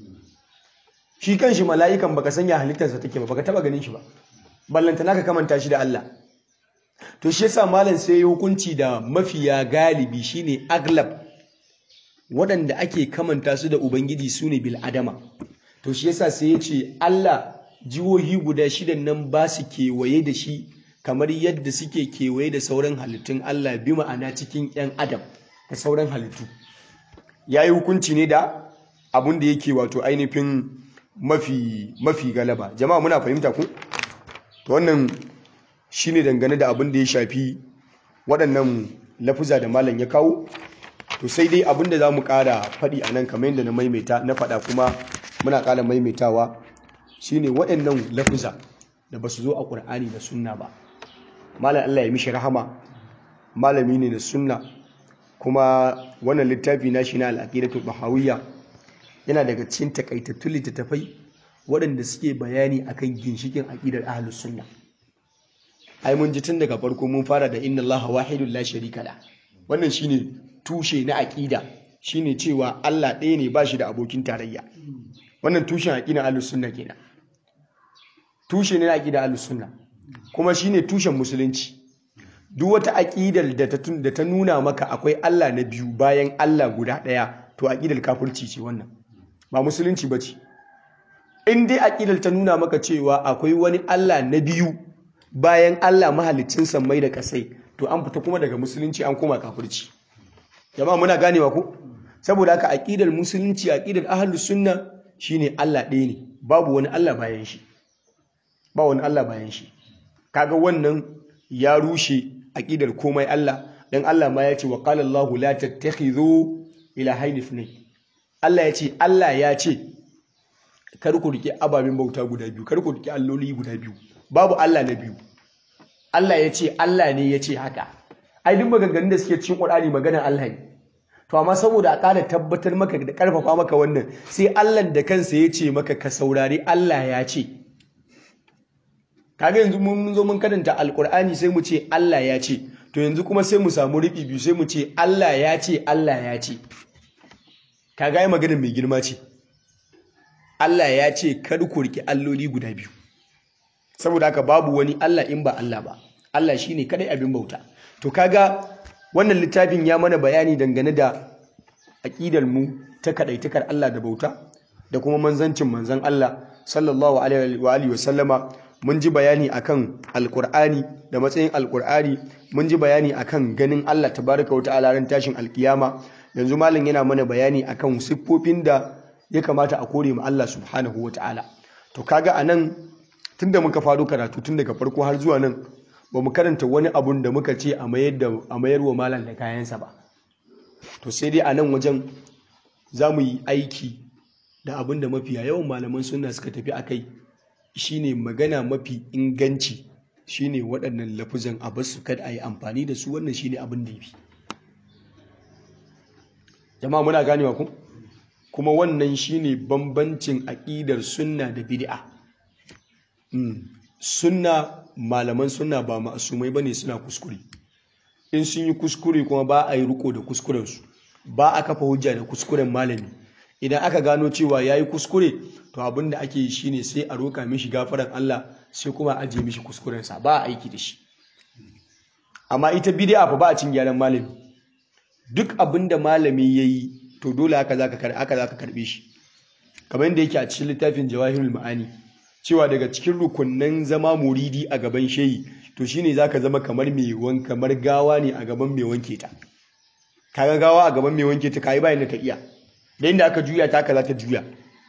shi kan shi mala'ikan baka sanya halittarsa take ba baka taba ganin shi ba ballanta naka kamanta shi da Allah to shi yasa malam sai ya hukunci da mafiya galibi shine aglab waɗanda ake kamanta su da ubangiji su ne bil adama to shi yasa sai ya ce Allah jihohi guda shidan nan ba su kewaye da shi kamar yadda suke kewaye da sauran halittun Allah bi ma'ana cikin 'yan adam da sauran halittu ya yi hukunci ne da abin da yake wato ainihin mafi mafi galaba jama'a muna fahimta ku to wannan shine dangane da abin da ya shafi waɗannan lafuza da malam ya kawo to sai dai abin da za mu ƙara faɗi a nan kamar yadda na maimaita na faɗa kuma muna ƙara maimaitawa shine waɗannan lafuza da ba su zo a ƙur'ani da sunna ba malam Allah ya mishi rahama malami ne da sunna kuma wannan littafi na shi na al'aqidatul bahawiyya yana daga cikin takaitattun littattafai waɗanda suke bayani akan ginshikin aqidar ahlus sunna ai mun ji tun daga farko mun fara da inna allaha wahidun la sharika la wannan shine tushe na aqida shine cewa Allah ɗaya ne ba shi da abokin tarayya wannan tushen aqidar ahlus sunna kenan tushe ne na aqidar ahlus sunna kuma shine tushen musulunci duk wata aƙidar da ta nuna maka akwai Allah na biyu bayan Allah guda ɗaya to aƙidar kafirci ce wannan ba musulunci ba ce in dai aƙidar ta nuna maka cewa akwai wani Allah na biyu bayan Allah mahalicin sammai da ƙasai to an fita kuma daga musulunci an koma kafirci jama'a muna ganewa ko saboda haka aƙidar musulunci aƙidar ahlus sunna shine Allah ɗaya ne babu wani Allah bayan shi ba wani Allah bayan shi kaga wannan ya rushe aqidar komai Allah dan Allah ma ya ce wa qala Allahu la tattakhidhu ilahayn ithnayn Allah ya ce Allah ya ce kar ku rike ababen bauta guda biyu kar ku rike alloli guda biyu babu Allah na biyu Allah ya ce Allah ne ya ce haka ai duk maganganun da suke cikin Qur'ani maganar Allah ne to amma saboda a ƙara tabbatar maka da ƙarfafa maka wannan sai Allah da kansa ya ce maka ka saurari Allah ya ce kaga yanzu mun zo mun karanta alkur'ani sai mu ce Allah ya ce to yanzu kuma sai mu samu riɓi biyu sai mu ce Allah ya ce Allah ya ce kaga yi maganar mai girma ce Allah ya ce kar ku riki alloli guda biyu saboda haka babu wani Allah in ba Allah ba Allah shine kadai abin bauta to kaga wannan littafin ya mana bayani dangane da aqidar mu ta kadaitakar Allah da bauta da kuma manzancin manzon Allah sallallahu alaihi wa alihi wa sallama mun ji bayani akan alkur'ani da matsayin alkur'ani mun ji bayani akan ganin Allah tabaraka wa ta'ala ran tashin alkiyama yanzu malam yana mana bayani akan siffofin da ya kamata a kore ma Allah subhanahu wa ta'ala to kaga a nan tun da muka faru karatu tun daga farko har zuwa nan ba mu karanta wani abun da muka ce a mayar wa malam da kayansa ba to sai dai a nan wajen za mu yi aiki da abin da mafiya yawan malaman suna suka tafi a kai shine magana mafi inganci shine waɗannan lafuzan a basu kada a yi amfani da su wannan shine abin da ya fi jama'a muna ganewa ku kuma wannan shine bambancin aƙidar sunna da bid'a sunna malaman sunna ba ma'asumai bane suna kuskure in sun yi kuskure kuma ba a yi riko da kuskurensu ba a kafa hujja da kuskuren malami idan aka gano cewa ya yi kuskure to abin da ake yi shine sai a roƙa mishi gafaran Allah sai kuma a ajiye mishi kuskurensa ba a aiki da shi amma ita bid'a fa ba a cin gyaran malami duk abin da malami ya yi to dole haka za ka karɓe shi kamar yadda yake a cikin littafin jawahirul ma'ani cewa daga cikin rukunnan zama muridi a gaban shehi to shine zaka zama kamar mai wan kamar gawa ne a gaban mai wanke ta kaga gawa a gaban mai wanke ta kai bayan da ta iya da inda aka juya ta haka za ta juya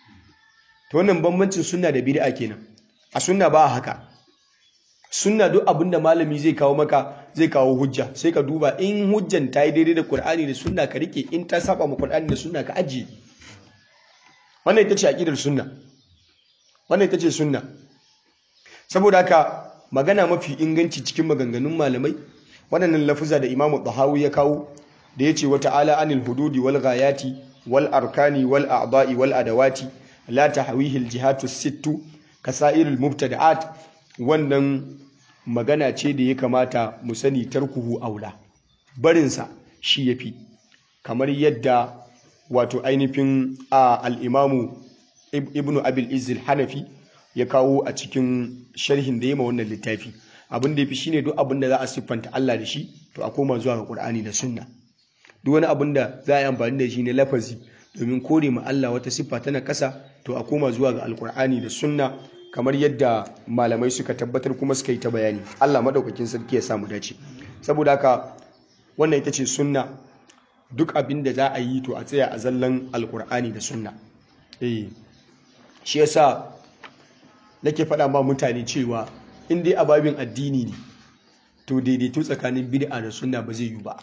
to wannan bambancin sunna da bid'a kenan a sunna ba haka sunna duk abin da malami zai kawo maka zai kawo hujja sai ka duba in hujjan ta yi daidai da Qur'ani da sunna ka rike in ta saba ma Qur'ani da sunna ka ajiye wannan ita ce aqidar sunna wannan ita ce sunna saboda haka magana mafi inganci cikin maganganun malamai waɗannan lafuza da Imam Tahawi ya kawo da yace wa ta'ala anil hududi wal ghayati wal arkani wal a'da'i wal adawati la tahwihi al jihatu sittu kasairul mubtada'at wannan magana ce da ya kamata mu sani tarkuhu aula barinsa shi yafi kamar yadda wato ainihin al-imamu ibnu abil izil hanafi ya kawo a cikin sharhin da ya ma wannan littafi abin da ya fi shi ne duk abin da za a siffanta Allah da shi to a koma zuwa ga Qur'ani da Sunna duk wani abin da za a yi amfani da shi ne lafazi domin kore ma Allah wata siffa tana kasa to a koma zuwa ga Alƙur'ani da Sunna kamar yadda malamai suka tabbatar kuma suka yi ta bayani Allah madaukakin sarki ya samu dace saboda haka wannan ita ce sunna duk abin da za a yi to a tsaya a zallan Alƙur'ani da Sunna eh shi yasa nake faɗa ma mutane cewa in dai ababin addini ne to daidaito tsakanin bid'a da sunna ba zai yi ba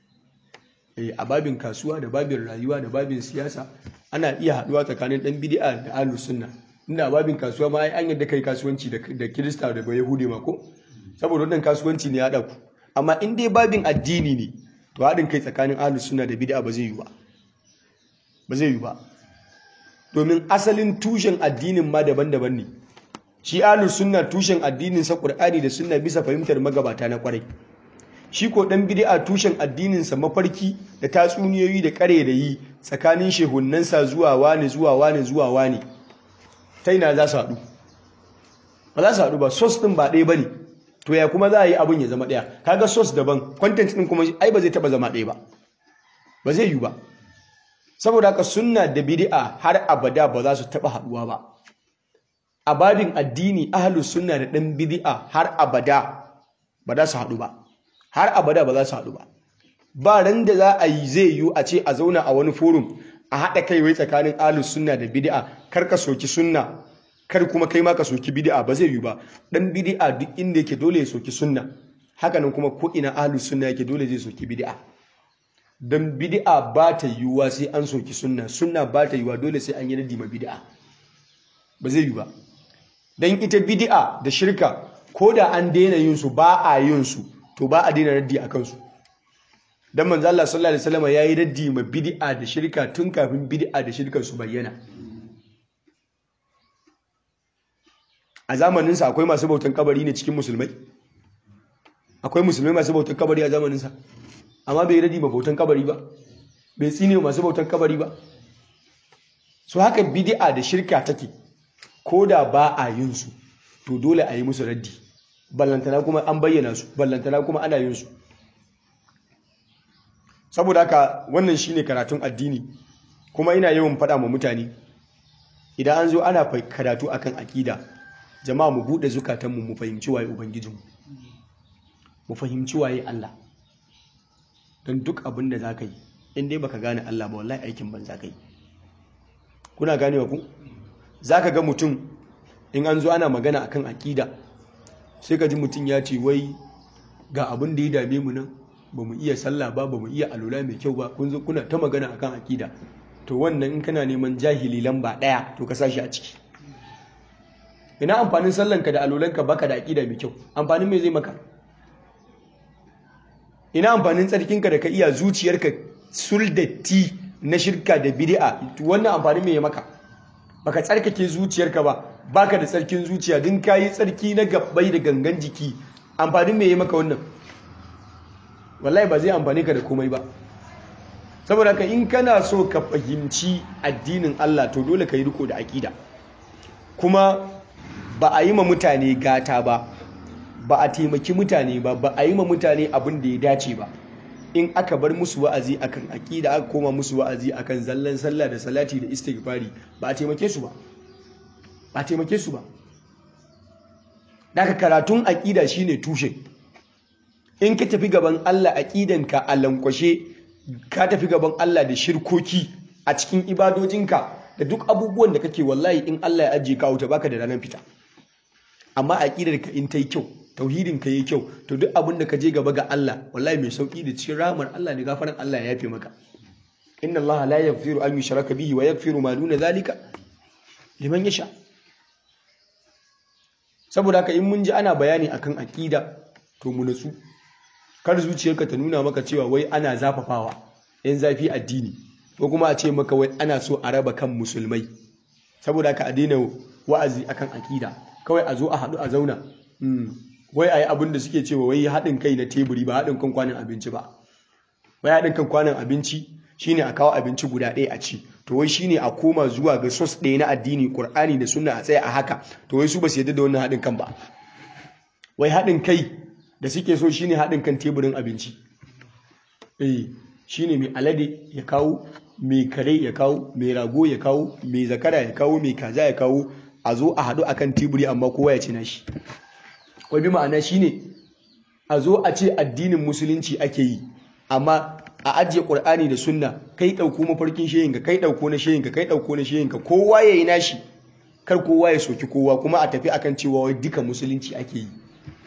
eh ababin kasuwa da babin rayuwa da babin siyasa ana iya haɗuwa tsakanin ɗan bid'a da ahlus sunna inda ababin kasuwa ma ai an yadda kai kasuwanci da kirista da yahudi ma ko saboda wannan kasuwanci ne ya haɗa ku amma in dai babin addini ne to haɗin kai tsakanin ahlus sunna da bid'a ba zai yi ba ba zai yi ba domin asalin tushen addinin ma daban-daban ne shi ahlus sunna tushen addinin sa qur'ani da sunna bisa fahimtar magabata na kwarai shi ko dan bid'a tushen addinin sa mafarki da tatsuniyoyi da kare da yi tsakanin shehunnan sa zuwa wani zuwa wani zuwa wani ta ina za su haɗu ba za su haɗu ba sos din ba ɗaya bane to ya kuma za a yi abin ya zama ɗaya kaga sos daban content din kuma ai ba zai taba zama ɗaya ba ba zai yi ba saboda haka sunna da bid'a har abada ba za su taba haɗuwa ba a babin addini ahlus sunna da ɗan bid'a har abada ba za su haɗu ba har abada ba za su haɗu ba ba ran da za a yi zai yiwu a ce a zauna a wani forum a haɗa kai wai tsakanin ahlus sunna da bid'a kar ka soki sunna kar kuma kai ma ka soki bid'a ba zai yiwu ba ɗan bid'a duk inda yake dole ya soki sunna hakanan kuma ko ina ahlus sunna yake dole zai soki bid'a dan bid'a ba ta yiwuwa sai an soki sunna sunna ba ta yiwuwa dole sai an yi nadi ma bid'a ba zai yiwu ba don ita bidi'a da shirka ko da an daina yin su ba a yin su to ba a daina raddi a kansu don manzo Allah sallallahu alaihi wasallam yayi raddi ma bidi'a da shirka tun kafin bidi'a da shirkar su bayyana a zamanin sa akwai masu bautan kabari ne cikin musulmai akwai musulmai masu bautan kabari a zamanin sa amma bai raddi ma bautan kabari ba bai tsine masu bautan kabari ba so haka bidi'a da shirka take ko da ba a yin su to dole a yi musu raddi ballantana kuma an bayyana su ballantana kuma ana yin su saboda haka wannan shine karatun addini kuma ina yawan faɗa ma mutane idan an zo ana karatu akan akida jama'a mu buɗe zukatanmu mu fahimci waye ubangijinmu mu fahimci waye Allah don duk abin da za ka yi in dai baka gane Allah ba wallahi aikin ban za ka yi kuna ganewa ku zaka ga mutum in an zo ana magana akan akida sai ka ji mutum ya ce wai ga abin da ya dame mu nan ba mu iya sallah ba ba mu iya alula mai kyau ba kun zo kuna ta magana akan akida to wannan in kana neman jahili lamba ɗaya to ka sashi a ciki ina amfanin sallanka da alulanka baka da akida mai kyau amfanin me zai maka ina amfanin tsarkinka da ka iya zuciyarka suldatti na shirka da bid'a wannan amfanin me ya maka baka tsarkake zuciyarka ba baka da tsarkin zuciya din kayi tsarki na gabbai da gangan jiki amfanin me ya maka wannan wallahi ba zai amfane ka da komai ba saboda ka in kana so ka fahimci addinin Allah to dole ka yi riko da aƙida kuma ba a yi ma mutane gata ba ba a taimaki mutane ba ba a yi ma mutane abin da ya dace ba in aka bar musu wa'azi akan aƙida aka koma musu wa'azi akan zallan sallah da salati da istighfari ba a taimake su ba ba a taimake su ba daga karatun aƙida shine tushe in ka tafi gaban Allah aƙidanka a lankwashe ka tafi gaban Allah da shirkoki a cikin ibadojinka da duk abubuwan da kake wallahi in Allah ya ajiye ka wuta baka da ranar fita amma aqidar ka in ta yi kyau tauhidin ka yi kyau to duk abin da ka je gaba ga Allah wallahi mai sauki da cikin rahmar Allah ne gafaran Allah ya yafe maka inna Allah la yaghfiru an yushraka bihi wa yaghfiru ma duna zalika liman yasha saboda haka in mun ji ana bayani akan aqida to mu natsu kar zuciyarka ta nuna maka cewa wai ana zafafawa yan zafi addini ko kuma a ce maka wai ana so a raba kan musulmai saboda ka a daina wa'azi akan akida kawai a zo a haɗu a zauna wai a yi abin da suke cewa wai haɗin kai na teburi ba haɗin kan kwanan abinci ba wai haɗin kan kwanan abinci shine a kawo abinci guda ɗaya a ci to wai shine a koma zuwa ga sos ɗaya na addini ƙur'ani da sunna a tsaya a haka to wai su ba su yadda da wannan haɗin kan ba wai haɗin kai da suke so shine haɗin kan teburin abinci eh shine mai alade ya kawo mai kare ya kawo mai rago ya kawo mai zakara ya kawo mai kaza ya kawo a zo a haɗu akan teburi amma kowa ya ci nashi wai bi ma'ana shine a zo a ce addinin musulunci ake yi amma a ajiye ƙur'ani da sunna kai ɗauko mafarkin shehinka kai ɗauko na shehinka kai ɗauko na shehinka kowa ya yi nashi kar kowa ya soki kowa kuma a tafi akan cewa wai duka musulunci ake yi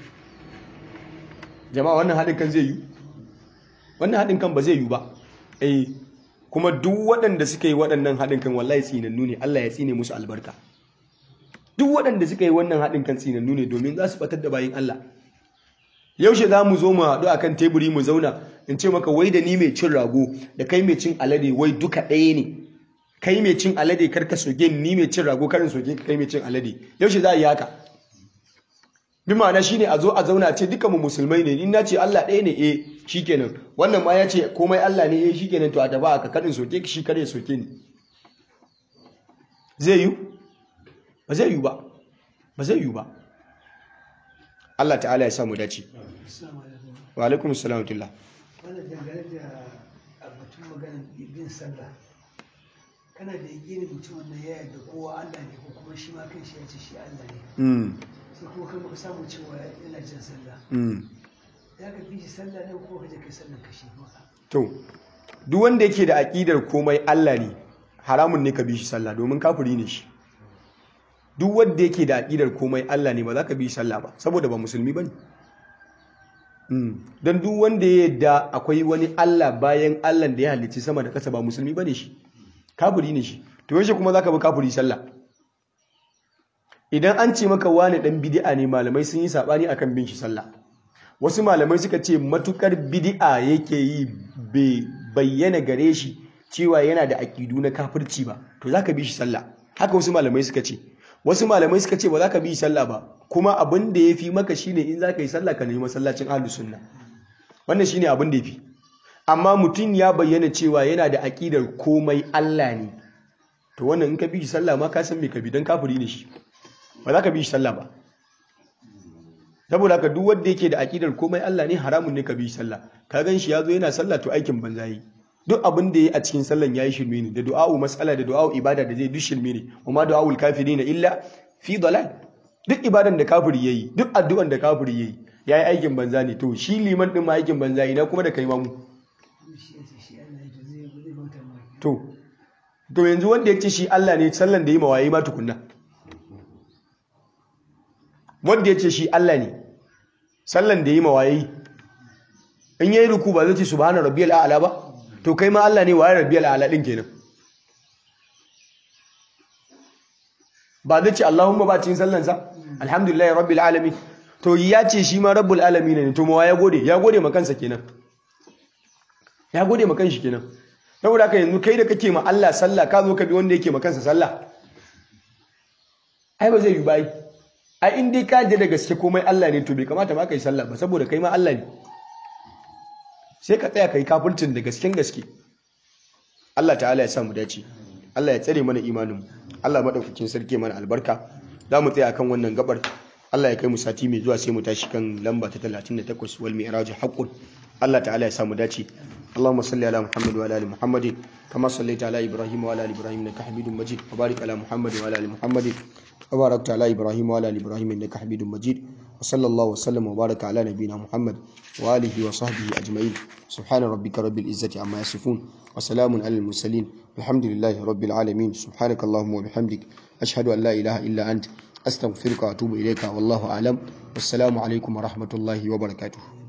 jama'a wannan haɗin kan zai yi wannan haɗin kan ba zai yi ba eh kuma duk waɗanda suka yi waɗannan haɗin kan wallahi tsinannu ne Allah ya tsine musu albarka duk waɗanda suka yi wannan haɗin kan tsinannu ne domin za su batar da bayin Allah yaushe za mu zo mu haɗu a kan teburi mu zauna in ce maka wai da ni mai cin rago da kai mai cin alade wai duka ɗaya ne kai mai cin alade kar ka soke ni mai cin rago karin soke ka kai mai cin alade yaushe za a yi haka bi ma'ana shine a zo a zauna ce duka mu musulmai ne in na ce Allah ɗaya ne eh shikenan wannan ma ya ce komai Allah ne eh shikenan to a tafi aka karin soke shi kare soke ni zai yi ba zai yi ba ba zai yi ba Allah ta'ala ya samu dace wa alaikum assalam wa wannan dangane da batun maganar bin sallah kana da yakini mutum wannan ya yarda kowa Allah ne ko kuma shi ma kan shi ya ce shi Allah ne mm sai kuma kai muka samu cewa yana jin sallah mm ya ka bi shi sallah ne ko ka je kai sallah ka shi ma to duk wanda yake da aƙidar komai Allah ne haramun ne ka bi shi sallah domin kafiri ne shi duk wanda yake da aƙidar komai Allah ne ba za ka bi shi sallah ba saboda ba musulmi bane mm don duk wanda ya yadda akwai wani Allah bayan Allah da ya halicci sama da kasa ba musulmi bane shi kafiri ne shi to yaushe kuma zaka bi kafiri sallah idan an ce maka wani dan bid'a ne malamai sun yi sabani akan bin shi sallah wasu malamai suka ce matukar bid'a yake yi bai bayyana gare shi cewa yana da aƙidu na kafirci ba to zaka bi shi sallah haka wasu malamai suka ce wasu malamai suka ce ba za ka bi sallah ba kuma abin da ya fi maka shine in za ka yi sallah ka nemi masallacin ahlus sunna wannan shine abin da ya fi amma mutum ya bayyana cewa yana da aƙidar komai Allah ne to wannan in ka bi shi sallah ma ka san me ka bi dan kafiri ne shi ba za ka bi shi sallah ba saboda haka duk wanda yake da aƙidar komai Allah ne haramun ne ka bi shi sallah ka gan shi yazo yana sallah to aikin banza yi duk abin da yayi a cikin sallan yayi shirme ne da du'a'u mas'ala da du'a'u ibada da zai duk shirme ne kuma du'a'ul kafirina illa fi dalal duk ibadan da kafiri yayi duk addu'an da kafiri yayi yayi aikin banza ne to shi liman din ma aikin banza ina kuma da kai ma mu shi ya ce shi Allah ya ce zai zai bauta ma to to yanzu wanda ya ce shi Allah ne sallan da yi mawaye ma tukunna wanda ya ce shi Allah ne sallan da yi mawaye in yayi ruku ba zai ce subhana rabbiyal a'la ba to kai ma Allah ne waye rabbiyal a'la din kenan ba zai ce Allahumma ba cikin sallansa alhamdulillahi rabbil alamin to ya ce shi ma rabbul alamin ne to mawa ya gode ya gode ma kansa kenan ya gode ma kanshi kenan saboda haka yanzu kai da kake ma Allah sallah ka zo ka bi wanda yake ma kansa sallah ai ba zai yi bai ai in dai ka je da gaske komai Allah ne to bai kamata ma kai sallah ba saboda kai ma Allah ne sai ka tsaya kai kafircin da gasken gaske Allah ta'ala ya sa mu dace Allah ya tsare mana imanin mu Allah madaukakin sarki mana albarka za mu tsaya kan wannan gabar Allah ya kai mu sati mai zuwa sai mu tashi kan lamba ta 38 wal mi'raj haqqun Allah ta'ala ya sa mu dace اللهم صل على محمد وعلى ال محمد كما صليت على ابراهيم وعلى ال ابراهيم انك حميد مجيد وبارك على محمد وعلى ال محمد وباركت على ابراهيم وعلى ال ابراهيم انك حميد مجيد وصلى الله وسلم وبارك على نبينا محمد واله وصحبه اجمعين سبحان ربك رب العزه عما يصفون وسلام على المرسلين الحمد لله رب العالمين سبحانك اللهم وبحمدك اشهد ان لا اله الا انت استغفرك واتوب اليك والله اعلم والسلام عليكم ورحمه الله وبركاته